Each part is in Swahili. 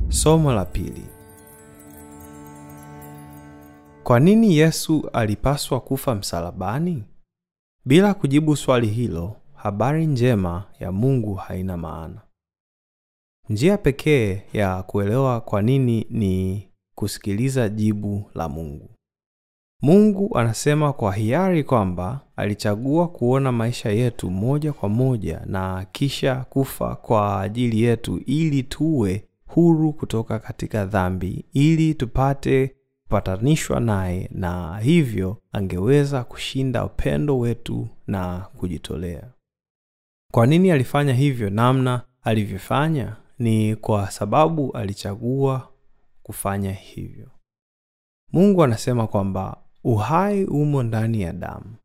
Somo la pili. Kwa nini Yesu alipaswa kufa msalabani? Bila kujibu swali hilo, habari njema ya Mungu haina maana. Njia pekee ya kuelewa kwa nini ni kusikiliza jibu la Mungu. Mungu anasema kwa hiari kwamba alichagua kuona maisha yetu moja kwa moja na kisha kufa kwa ajili yetu ili tuwe huru kutoka katika dhambi ili tupate kupatanishwa naye na hivyo angeweza kushinda upendo wetu na kujitolea. Kwa nini alifanya hivyo namna alivyofanya? Ni kwa sababu alichagua kufanya hivyo. Mungu anasema kwamba uhai umo ndani ya damu.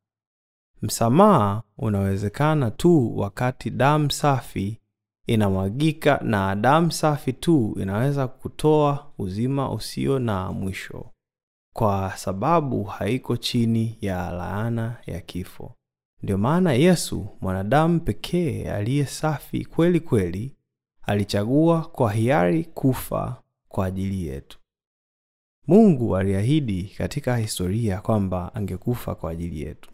Msamaha unawezekana tu wakati damu safi inamwagika, na damu safi tu inaweza kutoa uzima usio na mwisho, kwa sababu haiko chini ya laana ya kifo. Ndio maana Yesu, mwanadamu pekee aliye safi kweli kweli, alichagua kwa hiari kufa kwa ajili yetu. Mungu aliahidi katika historia kwamba angekufa kwa ajili yetu.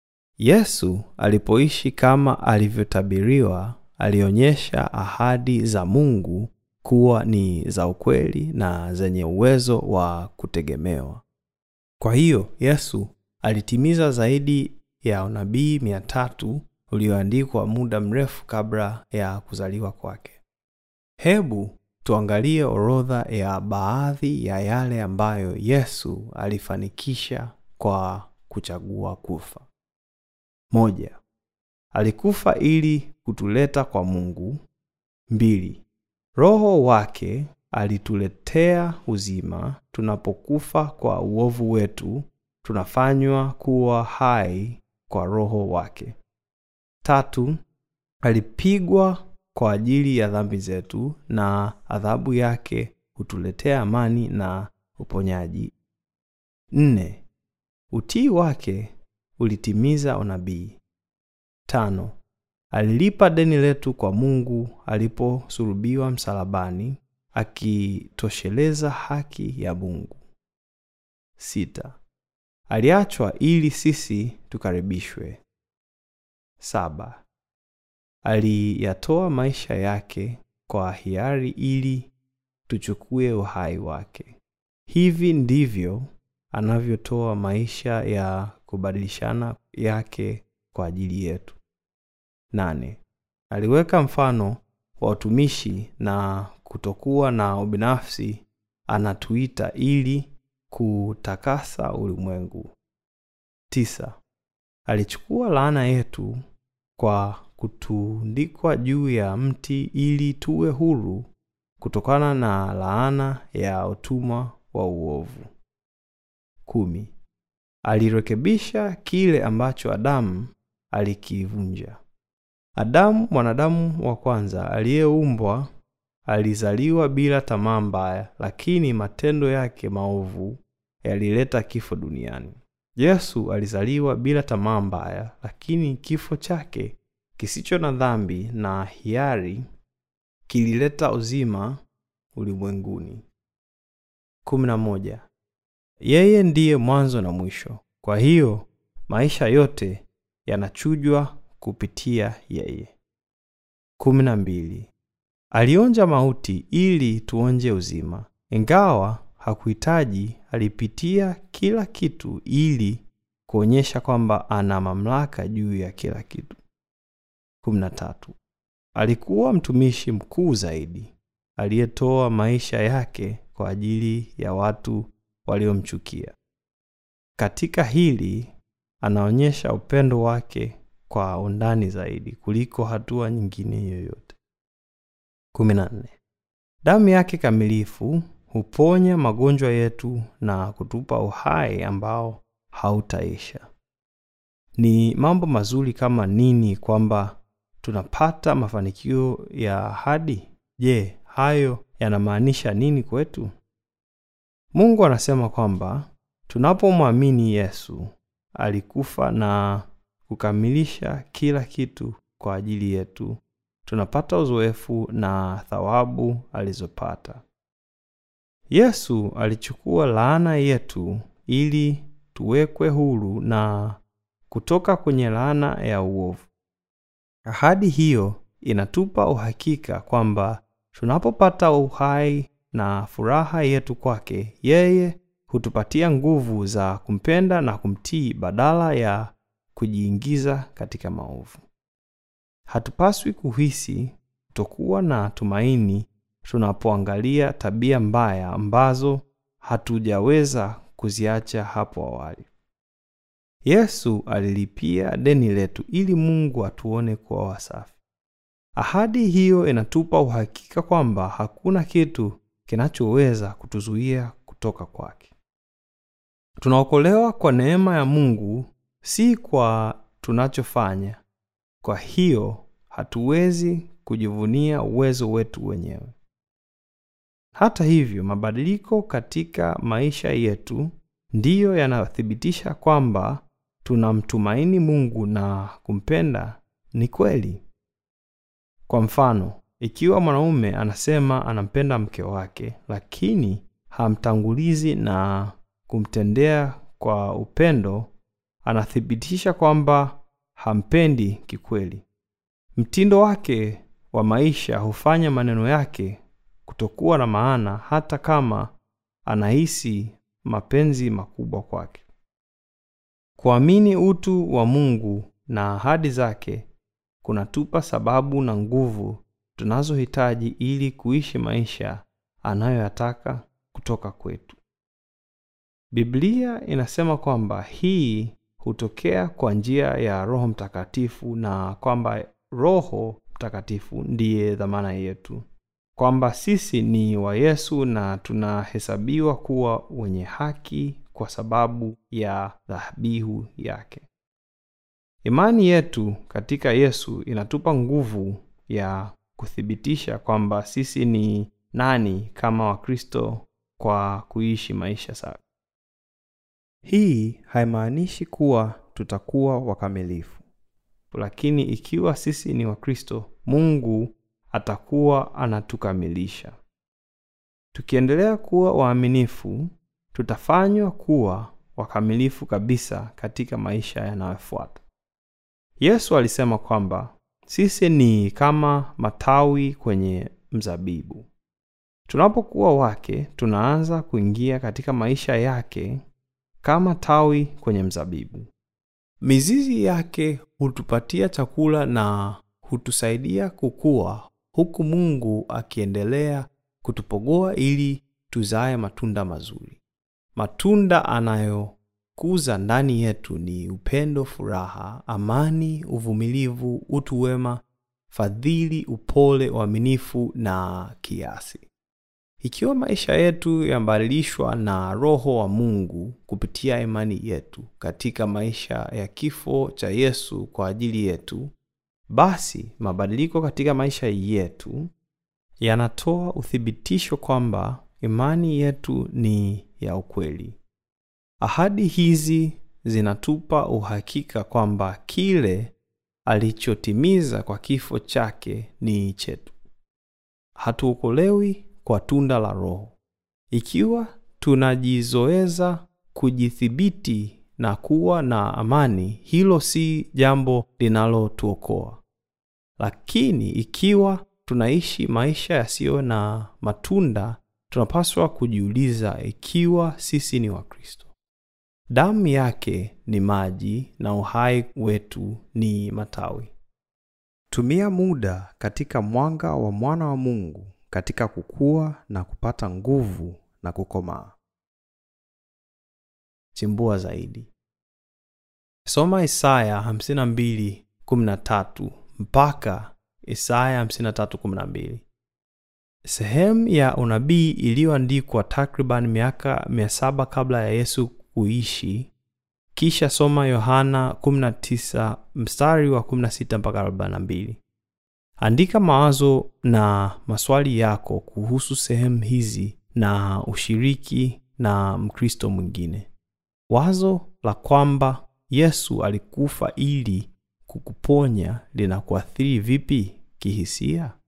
Yesu alipoishi kama alivyotabiriwa, alionyesha ahadi za Mungu kuwa ni za ukweli na zenye uwezo wa kutegemewa. Kwa hiyo Yesu alitimiza zaidi ya unabii mia tatu ulioandikwa muda mrefu kabla ya kuzaliwa kwake. Hebu tuangalie orodha ya baadhi ya yale ambayo Yesu alifanikisha kwa kuchagua kufa. Moja, alikufa ili kutuleta kwa Mungu. Mbili, Roho wake alituletea uzima. Tunapokufa kwa uovu wetu, tunafanywa kuwa hai kwa Roho wake. Tatu, alipigwa kwa ajili ya dhambi zetu na adhabu yake hutuletea amani na uponyaji. Nne, utii wake ulitimiza unabii. Tano, alilipa deni letu kwa Mungu aliposulubiwa msalabani, akitosheleza haki ya Mungu. Sita, aliachwa ili sisi tukaribishwe. Saba, aliyatoa maisha yake kwa hiari ili tuchukue uhai wake. Hivi ndivyo anavyotoa maisha ya kubadilishana yake kwa ajili yetu. Nane, aliweka mfano wa utumishi na kutokuwa na ubinafsi, anatuita ili kutakasa ulimwengu. Tisa, alichukua laana yetu kwa kutundikwa juu ya mti ili tuwe huru kutokana na laana ya utumwa wa uovu. Kumi, alirekebisha kile ambacho Adamu alikivunja. Adamu, mwanadamu wa kwanza aliyeumbwa, alizaliwa bila tamaa mbaya, lakini matendo yake maovu yalileta kifo duniani. Yesu alizaliwa bila tamaa mbaya, lakini kifo chake kisicho na dhambi na hiari kilileta uzima ulimwenguni. kumi na moja. Yeye ndiye mwanzo na mwisho, kwa hiyo maisha yote yanachujwa kupitia yeye. kumi na mbili. Alionja mauti ili tuonje uzima. Ingawa hakuhitaji, alipitia kila kitu ili kuonyesha kwamba ana mamlaka juu ya kila kitu. kumi na tatu. Alikuwa mtumishi mkuu zaidi aliyetoa maisha yake kwa ajili ya watu waliomchukia. Katika hili anaonyesha upendo wake kwa undani zaidi kuliko hatua nyingine yoyote. 14. Damu yake kamilifu huponya magonjwa yetu na kutupa uhai ambao hautaisha. Ni mambo mazuri kama nini kwamba tunapata mafanikio ya ahadi. Je, hayo yanamaanisha nini kwetu? Mungu anasema kwamba tunapomwamini Yesu alikufa na kukamilisha kila kitu kwa ajili yetu, tunapata uzoefu na thawabu alizopata. Yesu alichukua laana yetu ili tuwekwe huru na kutoka kwenye laana ya uovu. Ahadi hiyo inatupa uhakika kwamba tunapopata uhai na furaha yetu kwake, yeye hutupatia nguvu za kumpenda na kumtii badala ya kujiingiza katika maovu. Hatupaswi kuhisi kutokuwa na tumaini tunapoangalia tabia mbaya ambazo hatujaweza kuziacha hapo awali. Yesu alilipia deni letu ili Mungu atuone kuwa wasafi. Ahadi hiyo inatupa uhakika kwamba hakuna kitu kinachoweza kutuzuia kutoka kwake. Tunaokolewa kwa neema ya Mungu, si kwa tunachofanya. Kwa hiyo hatuwezi kujivunia uwezo wetu wenyewe. Hata hivyo, mabadiliko katika maisha yetu ndiyo yanathibitisha kwamba tunamtumaini Mungu na kumpenda ni kweli. Kwa mfano, ikiwa mwanaume anasema anampenda mke wake, lakini hamtangulizi na kumtendea kwa upendo, anathibitisha kwamba hampendi kikweli. Mtindo wake wa maisha hufanya maneno yake kutokuwa na maana hata kama anahisi mapenzi makubwa kwake. Kuamini utu wa Mungu na ahadi zake kunatupa sababu na nguvu tunazohitaji ili kuishi maisha anayoyataka kutoka kwetu. Biblia inasema kwamba hii hutokea kwa njia ya Roho Mtakatifu na kwamba Roho Mtakatifu ndiye dhamana yetu, kwamba sisi ni wa Yesu na tunahesabiwa kuwa wenye haki kwa sababu ya dhabihu yake. Imani yetu katika Yesu inatupa nguvu ya kuthibitisha kwamba sisi ni nani kama Wakristo kwa kuishi maisha safi. Hii haimaanishi kuwa tutakuwa wakamilifu, lakini ikiwa sisi ni Wakristo, Mungu atakuwa anatukamilisha. Tukiendelea kuwa waaminifu, tutafanywa kuwa wakamilifu kabisa katika maisha yanayofuata. Yesu alisema kwamba sisi ni kama matawi kwenye mzabibu. Tunapokuwa wake, tunaanza kuingia katika maisha yake kama tawi kwenye mzabibu. Mizizi yake hutupatia chakula na hutusaidia kukua, huku Mungu akiendelea kutupogoa ili tuzae matunda mazuri. Matunda anayokuza ndani yetu ni upendo, furaha, amani, uvumilivu, utu wema, fadhili, upole, uaminifu na kiasi. Ikiwa maisha yetu yamebadilishwa na Roho wa Mungu kupitia imani yetu katika maisha ya kifo cha Yesu kwa ajili yetu, basi mabadiliko katika maisha yetu yanatoa uthibitisho kwamba imani yetu ni ya ukweli. Ahadi hizi zinatupa uhakika kwamba kile alichotimiza kwa kifo chake ni chetu. Hatuokolewi kwa tunda la Roho. Ikiwa tunajizoeza kujithibiti na kuwa na amani, hilo si jambo linalotuokoa. Lakini ikiwa tunaishi maisha yasiyo na matunda, tunapaswa kujiuliza ikiwa sisi ni Wakristo. Damu yake ni maji na uhai wetu ni matawi. Tumia muda katika mwanga wa mwana wa Mungu katika kukua na kupata nguvu na kukomaa. Chimbua zaidi. Soma Isaya 52:13 mpaka Isaya 53:12. Sehemu ya unabii iliyoandikwa takriban miaka 700 kabla ya Yesu kuishi. Kisha soma Yohana 19 mstari wa 16 mpaka 42. Andika mawazo na maswali yako kuhusu sehemu hizi na ushiriki na Mkristo mwingine. Wazo la kwamba Yesu alikufa ili kukuponya linakuathiri vipi kihisia?